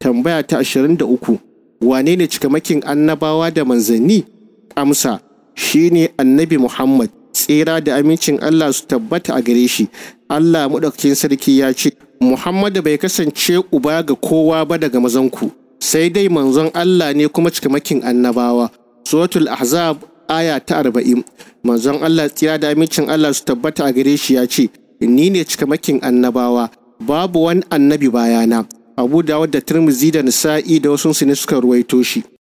tambaya ta ashirin da uku wane ne cikamakin annabawa da manzanni amsa shine annabi muhammad tsira da amincin allah su tabbata a gare shi allah maɗaukakin sarki ya ce muhammadu bai kasance uba ga kowa ba daga mazanku sai dai manzon allah ne kuma cikamakin annabawa suratul ahzab aya ta arba'in manzon allah tsira da amincin allah su tabbata a gare shi ya ce ni ne cikamakin annabawa babu wani annabi bayana abu dawud da tirmizi da nisa'i da wasu ne suka ruwaito shi